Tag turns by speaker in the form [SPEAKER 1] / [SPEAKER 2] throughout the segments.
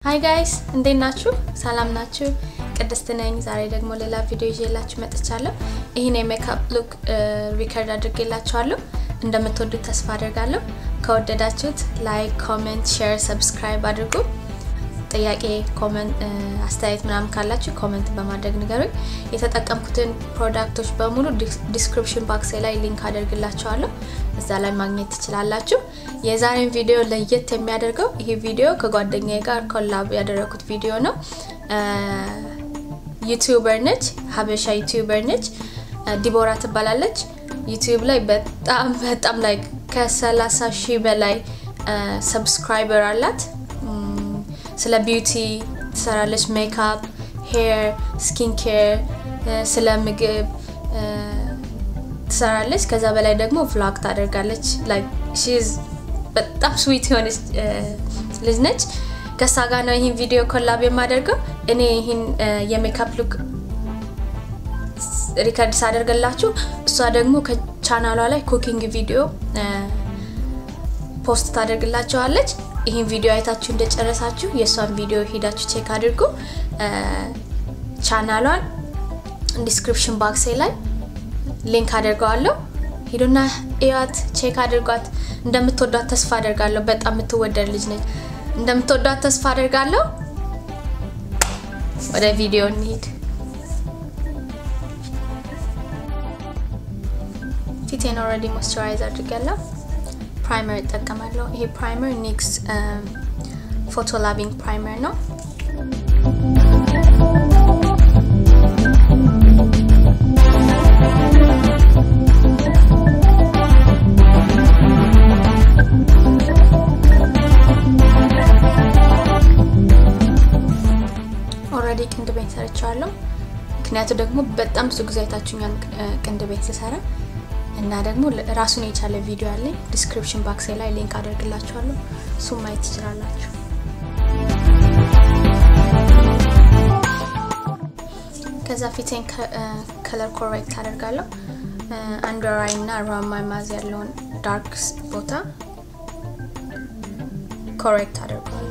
[SPEAKER 1] ሀይ ጋይስ እንዴት ናችሁ? ሰላም ናችሁ? ቅድስት ነኝ። ዛሬ ደግሞ ሌላ ቪዲዮ ይዤላችሁ መጥቻለሁ። ይህን የሜካፕ ሉክ ሪከርድ አድርጌላችኋለሁ። እንደምትወዱት ተስፋ አድርጋለሁ። ከወደዳችሁት ላይክ፣ ኮሜንት፣ ሼር፣ ሰብስክራይብ አድርጉ። ጥያቄ፣ ኮሜንት፣ አስተያየት ምናምን ካላችሁ ኮሜንት በማድረግ ንገሩኝ። የተጠቀምኩትን ፕሮዳክቶች በሙሉ ዲስክሪፕሽን ባክሴ ላይ ሊንክ አደርግላችኋለሁ። እዛ ላይ ማግኘት ትችላላችሁ። የዛሬን ቪዲዮ ለየት የሚያደርገው ይህ ቪዲዮ ከጓደኛዬ ጋር ኮላብ ያደረኩት ቪዲዮ ነው። ዩቲዩበር ነች፣ ሀበሻ ዩቲዩበር ነች። ዲቦራ ትባላለች። ዩቲዩብ ላይ በጣም በጣም ላይ ከ30 ሺህ በላይ ሰብስክራይበር አላት። ስለ ቢዩቲ ትሰራለች፣ ሜካፕ፣ ሄር፣ ስኪን ኬር፣ ስለ ምግብ ትሰራለች። ከዛ በላይ ደግሞ ቭሎግ ታደርጋለች። ሺዝ በጣም ስዊት የሆነች ልጅ ነች። ከሳ ጋር ነው ይህን ቪዲዮ ኮላብ የማደርገው። እኔ ይህን የሜካፕ ሉክ ሪከርድ ሳደርግላችሁ እሷ ደግሞ ከቻናሏ ላይ ኩኪንግ ቪዲዮ ፖስት ታደርግላችኋለች። ይህን ቪዲዮ አይታችሁ እንደጨረሳችሁ የእሷን ቪዲዮ ሄዳችሁ ቼክ አድርጉ። ቻናሏን ዲስክሪፕሽን ባክሴ ላይ ሊንክ አድርገዋለሁ። ሂዱና እያት፣ ቼክ አድርጓት። እንደምትወዷት ተስፋ አደርጋለሁ። በጣም የምትወደድ ልጅ ነች። እንደምትወዷት ተስፋ አደርጋለሁ። ወደ ቪዲዮ እንሂድ። ፊቴን ኦልሬዲ ሞይስቸራይዝ አድርጋለሁ። ፕራይመር እጠቀማለሁ። ይሄ ፕራይመር ኒክስ ፎቶ ላቪንግ ፕራይመር ነው። ኦልሬዲ ቅንድቤን ሰርቻለሁ። ምክንያቱ ደግሞ በጣም ብዙ ጊዜ አይታችሁኛል ቅንድቤን ስሰራ እና ደግሞ ራሱን የቻለ ቪዲዮ አለኝ። ዲስክሪፕሽን ባክሴ ላይ ሊንክ አደርግላችኋለሁ። እሱም ማየት ትችላላችሁ። ከዛ ፊቴን ከለር ኮሬክት አደርጋለሁ። አንደር አይ እና አራውንድ ማይ ማዝ ያለውን ዳርክ ቦታ ኮሬክት አደርጋለሁ።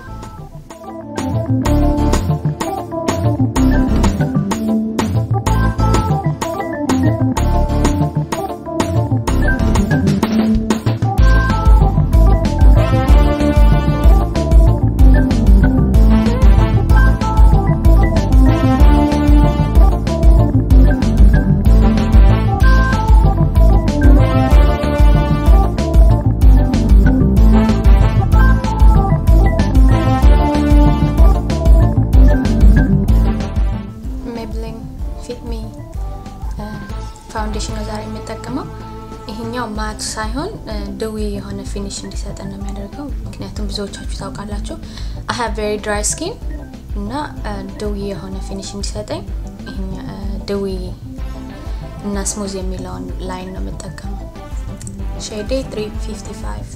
[SPEAKER 1] ፋውንዴሽን ነው ዛሬ የምጠቀመው። ይሄኛው ማት ሳይሆን ድዊ የሆነ ፊኒሽ እንዲሰጠን ነው የሚያደርገው። ምክንያቱም ብዙዎቻችሁ ታውቃላችሁ አይ ሃቭ ቬሪ ድራይ ስኪን እና ድዊ የሆነ ፊኒሽ እንዲሰጠኝ ድዊ እና ስሙዝ የሚለውን ላይን ነው የምጠቀመው። ሼዴ 355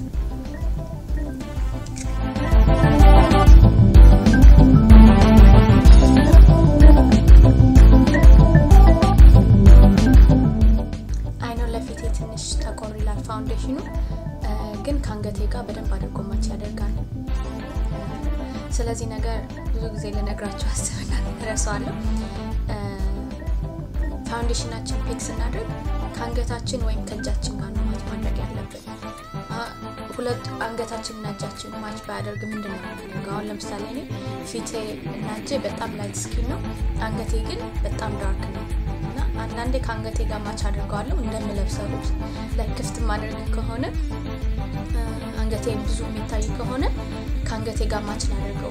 [SPEAKER 1] ፋውንዴሽኑ ግን ከአንገቴ ጋር በደንብ አድርጎ ማች ያደርጋል። ስለዚህ ነገር ብዙ ጊዜ ልነግራችሁ አስብና ረሳዋለሁ። ፋውንዴሽናችን ፒክ ስናደርግ ከአንገታችን ወይም ከእጃችን ጋር ነው ማች ማድረግ ያለብን። ሁለቱ አንገታችን እና እጃችን ማች ባያደርግ ምንድን ነው የሚያደርገው? አሁን ለምሳሌ እኔ ፊቴ እና እጄ በጣም ላይት ስኪን ነው፣ አንገቴ ግን በጣም ዳርክ ነው። አንዳንዴ ከአንገቴ ጋር ማች አድርገዋለሁ እንደምለብሰው ልብስ ላይ ክፍት ማድረግ ከሆነ አንገቴ ብዙ የሚታይ ከሆነ ከአንገቴ ጋር ማች ላደርገው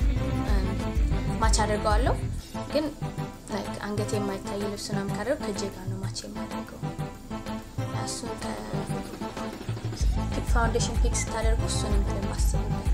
[SPEAKER 1] ማች አድርገዋለሁ። ግን አንገቴ የማይታይ ልብስ ምናምን ካደረግ ከእጄ ጋር ነው ማች የማደርገው። እሱን ፋውንዴሽን ፒክ ስታደርጉ እሱን እንትን ማስብበት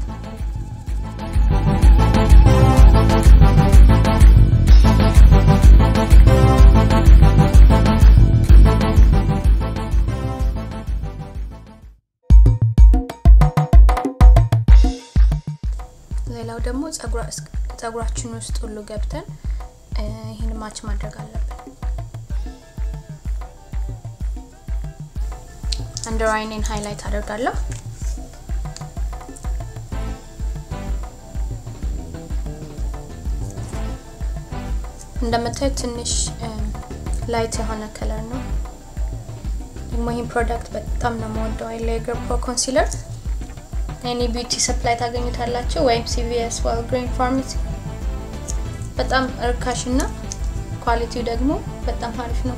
[SPEAKER 1] ሌላው ደግሞ ጸጉራችን ውስጥ ሁሉ ገብተን ይህን ማች ማድረግ አለብን። አንደር አይኔን ሃይላይት አደርጋለሁ። እንደምታዩት ትንሽ ላይት የሆነ ከለር ነው። ደግሞ ይህን ፕሮዳክት በጣም ነው የምወደው። አይሌገር ፕሮ ኮንሲለር ኤኒ ቢዩቲ ሰፕላይ ታገኙታላችሁ፣ ወይም ሲቪኤስ ዋልግሪን ፋርማሲ። በጣም እርካሽ እና ኳሊቲው ደግሞ በጣም አሪፍ ነው።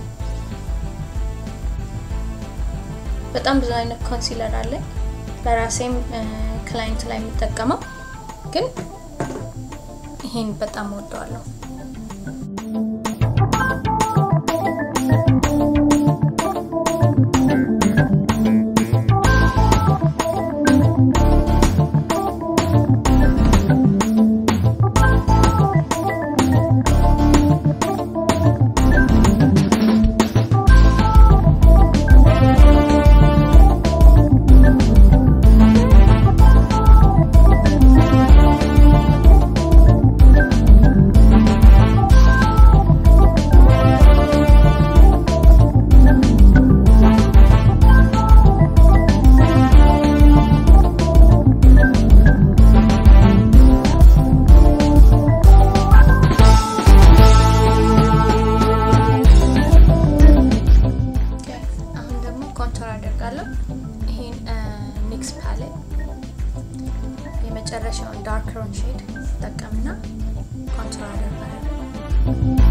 [SPEAKER 1] በጣም ብዙ አይነት ኮንሲለር አለ። ለራሴም ክላይንት ላይ የሚጠቀመው ግን ይሄን በጣም ወደዋለሁ። የመጨረሻውን ዳርከሩን ሼድ ጠቀምና ኮንቱር አደርጋለሁ።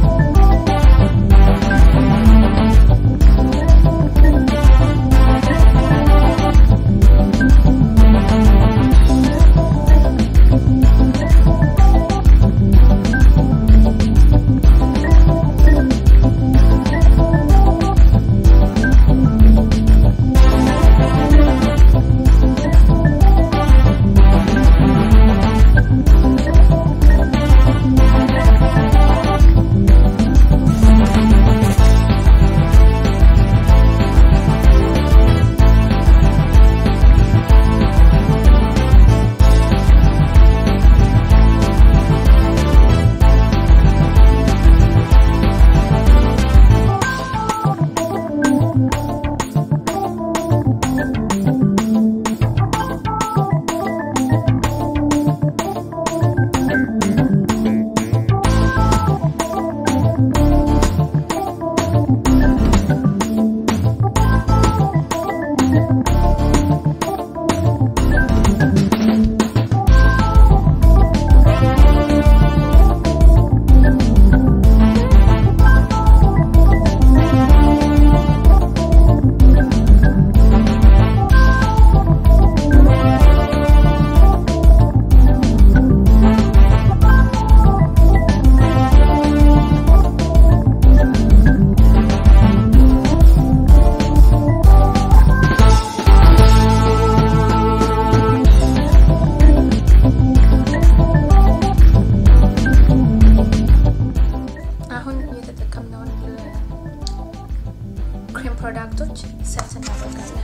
[SPEAKER 1] ክሬም ፕሮዳክቶች ሰርት እናደርጋለን።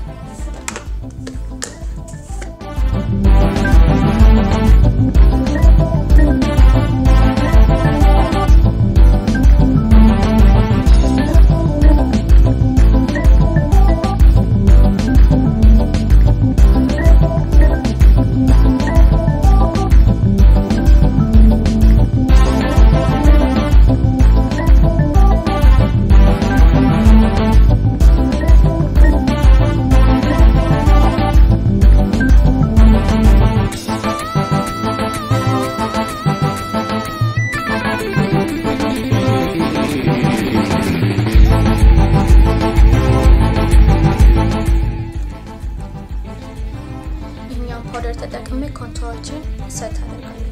[SPEAKER 1] ይህኛውን ፓውደር ተጠቅሜ ኮንቶሮችን ሰት አደርጋለሁ።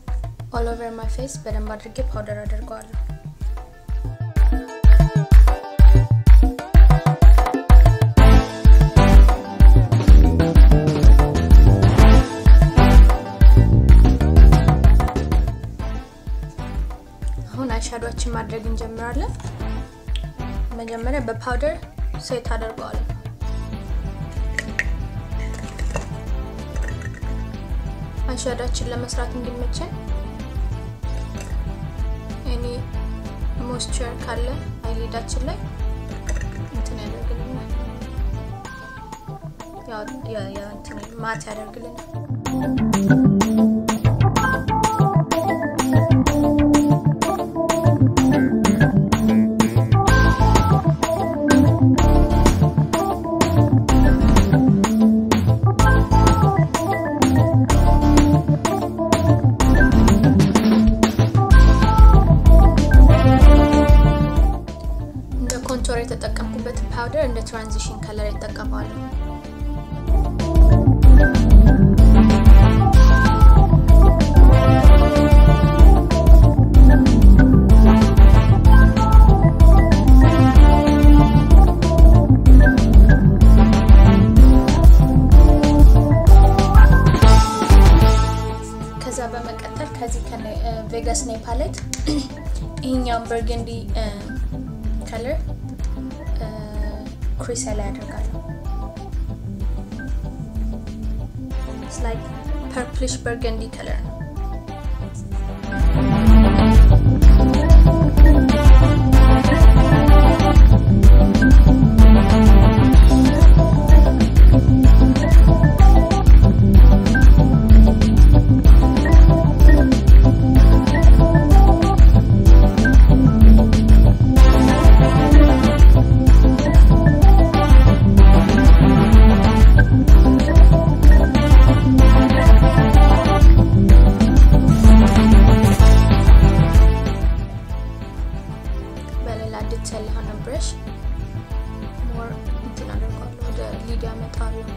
[SPEAKER 1] ኦል ኦቨር ማይ ፌስ በደንብ አድርጌ ፓውደር አድርገዋለሁ። አሁን አይሻዶችን ማድረግ እንጀምራለን። መጀመሪያ በፓውደር ሴት አደርገዋለሁ። አይሻዶችን ለመስራት እንዲመቸን እኔ ሞስቸር ካለ አይሊዳችን ላይ እንትን ያደርግልናል፣ ማት ያደርግልናል። ኮንቶር የተጠቀምኩበት ፓውደር እንደ ትራንዚሽን ከለር ይጠቀማሉ። ከዛ በመቀጠል ከዚህ ቬጋስ ኔ ፓሌት ይህኛውን በርገንዲ ከለር ክሪስ ላይ ያደርጋለሁ። ላይክ ፐርፕሊሽ በርገንዲ ከለር ነው። በሌላ ዲቴል የሆነ ብረሽ ሞር እንትን አደርገዋለሁ ወደ ሊድ ያመጣለሁ።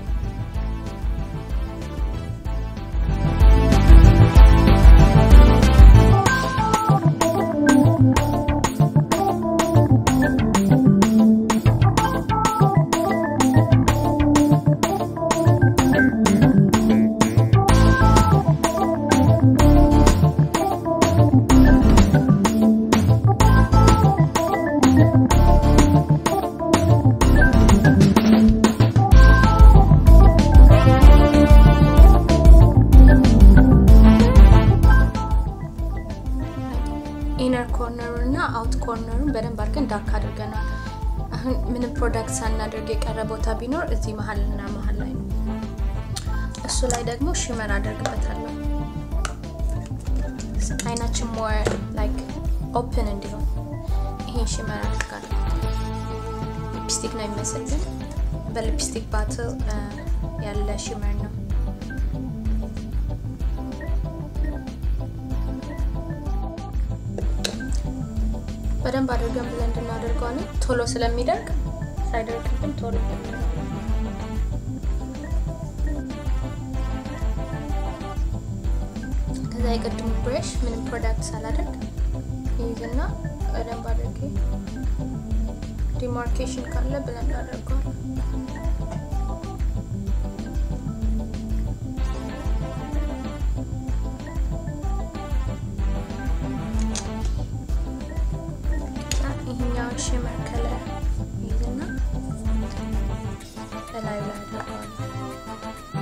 [SPEAKER 1] ኢነር ኮርነሩ እና አውት ኮርነሩን በደንብ አድርገን ዳርክ አድርገናል። አሁን ምንም ፕሮዳክት ሳናደርግ የቀረ ቦታ ቢኖር እዚህ መሀል እና መሀል ላይ ነው። እሱ ላይ ደግሞ ሽመር አደርግበታለሁ። አይናችን ሞር ላይክ ኦፕን እንዲሆን ይሄን ሽመር አድርጋለሁ። ሊፕስቲክ ነው የሚመስል ግን በሊፕስቲክ ባትል ያለ ሽመር ነው። በደንብ አድርገን ብለንድ እናደርገዋለን። ቶሎ ስለሚደርቅ ሳይደርቅብን ቶሎ ከዛ የቅድሙ ብሬሽ ምንም ፕሮዳክት ሳላደርግ ይይዝና በደንብ አድርጌ ዲማርኬሽን ካለ ብለንድ አደርገዋለን። ይሄኛውን ሽመር ከለር ይዝና እላዩ ላይ አደርገዋለሁ።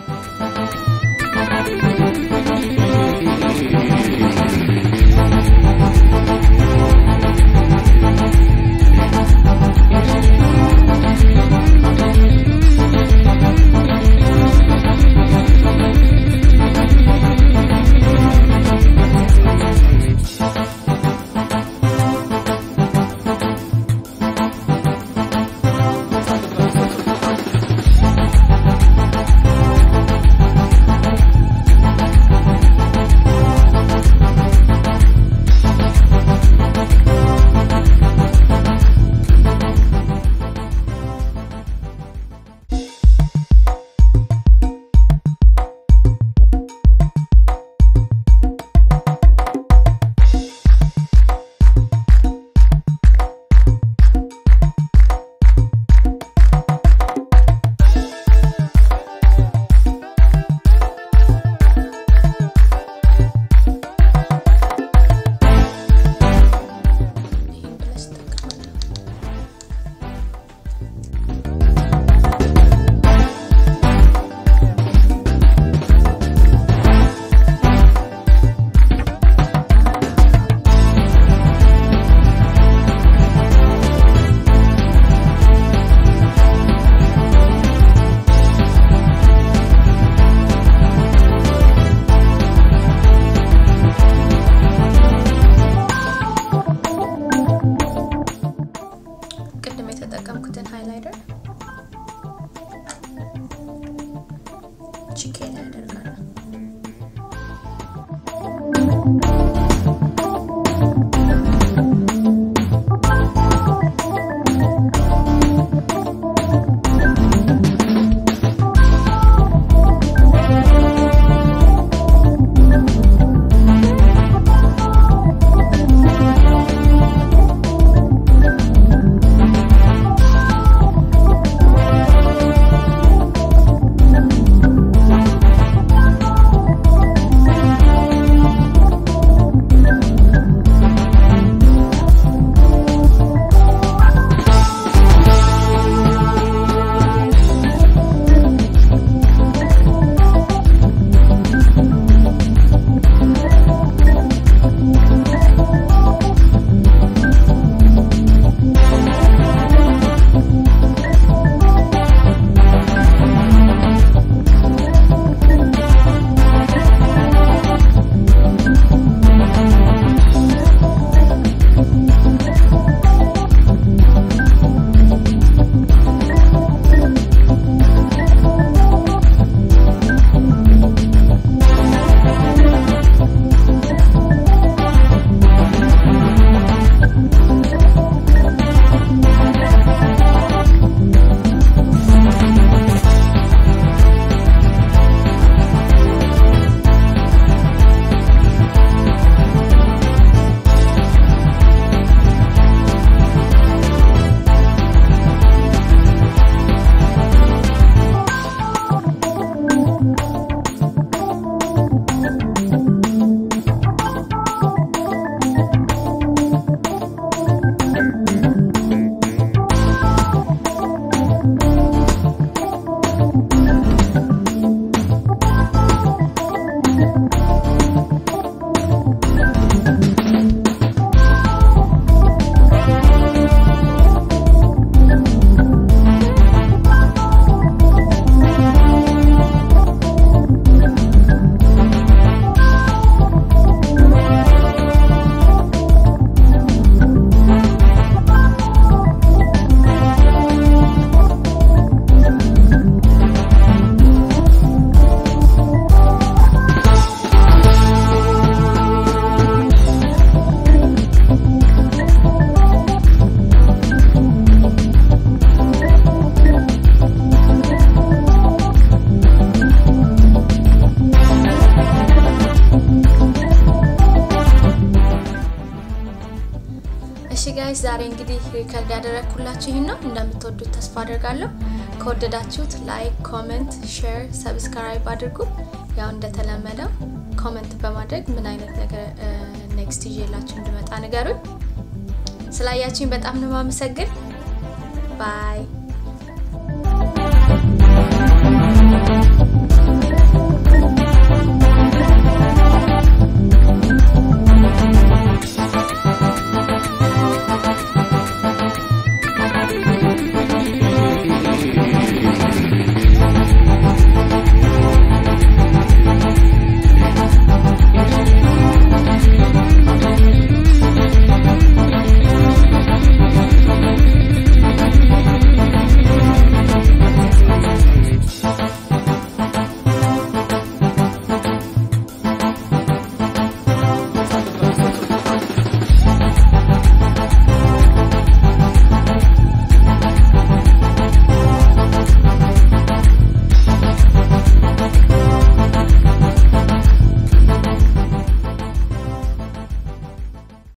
[SPEAKER 1] እሺ ጋይስ ዛሬ እንግዲህ ሪከርድ ያደረግኩላችሁ ይህን ነው። እንደምትወዱት ተስፋ አድርጋለሁ። ከወደዳችሁት ላይክ፣ ኮመንት፣ ሼር፣ ሰብስክራይብ አድርጉ። ያው እንደተለመደው ኮመንት በማድረግ ምን አይነት ነገር ኔክስት ይዤላችሁ እንድመጣ ንገሩኝ። ስላያችሁኝ በጣም ነው የማመሰግን። ባይ